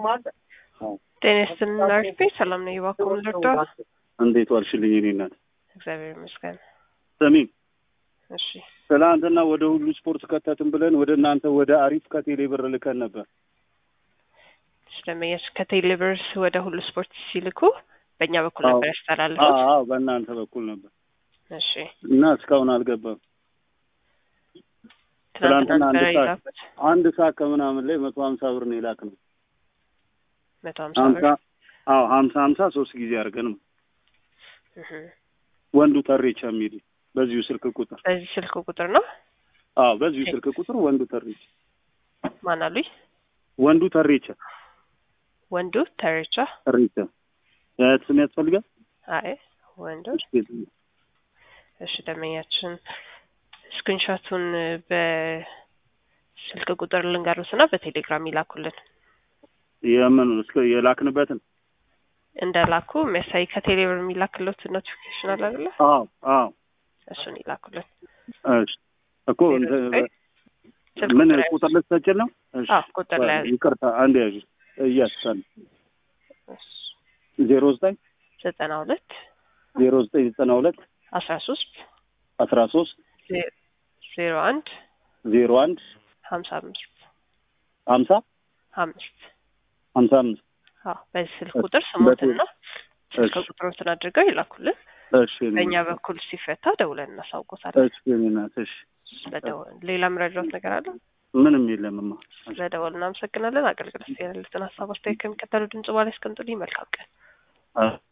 ጤና ይስጥልን አርፌ ሰላም ነው። እባክዎን ልርዳ? እንዴት ዋልሽልኝ? እኔ እናት እግዚአብሔር ይመስገን። ስሚ፣ እሺ ትናንትና ወደ ሁሉ ስፖርት ከተትን ብለን ወደ እናንተ ወደ አሪፍ ከቴሌ ብር ልከን ነበር። ስለመየስ ከቴሌብርስ ወደ ሁሉ ስፖርት ሲልኩ በእኛ በኩል አዎ። ነበር ያስተላልፉት። አዎ በእናንተ በኩል ነበር እሺ እና እስካሁን አልገባም። ትናንትና ትናንትና አንድ ነበረ ሰዓት የላኩት አንድ ሰዓት ከምናምን ላይ መቶ ሀምሳ ብር ነው የላክ ነው መቶ ሀምሳ ሀምሳ ብር አዎ ሀምሳ ሀምሳ ሶስት ጊዜ አድርገን ነው እህ። ወንዱ ተሬቻ የሚል በዚሁ ስልክ ቁጥር በዚህ ስልክ ቁጥር ነው አዎ በዚሁ ስልክ ቁጥር ወንዱ ተሬቻ ማን አሉኝ? ወንዱ ተሬቻ ወንዱ ተሬቻ። ተሬቻ የአያት ስም ያስፈልጋል አይ ወንዱ እሺ ደመኛችን ስክሪንሾቱን በስልክ ቁጥር ልንገሩትና በቴሌግራም ይላኩልን። የምን እስከ የላክንበትን እንደ ላኩ የሚያሳይ ከቴሌብር የሚላክለት ኖቲፊኬሽን አለ አይደለ? አዎ አዎ እሱን ይላኩልን። እሺ እኮ እንትን ስልክ ምን ቁጥር ቁጥር ልትሰጪን ነው? እሺ አዎ ቁጥር ላይ ያዙ። ይቅርታ አንድ ያዥ እያስታል ዜሮ ዘጠኝ ዘጠና ሁለት ዜሮ ዘጠኝ ዘጠና ሁለት አስራ ሶስት አስራ ሶስት ዜሮ አንድ ዜሮ አንድ ሀምሳ አምስት ሀምሳ አምስት ሀምሳ አምስት አዎ በዚህ ስልክ ቁጥር ስሞትና ስልክ እሺ ቁጥሮትን አድርገው ይላኩልን። እሺ እኔ በእኛ እናት፣ በኩል ሲፈታ ደውለን እናሳውቆታለን። እሺ እኔ እናት፣ እሺ ስለደወል ሌላ መረጃት ነገር አለ? ምንም የለምማ። ስለደወል እናመሰግናለን። አገልግሎት ያለትን ሀሳብ አስተያየት ከሚከተሉ ድምጽ ባላይ አስቀምጡልኝ። መልካም ቀን። አዎ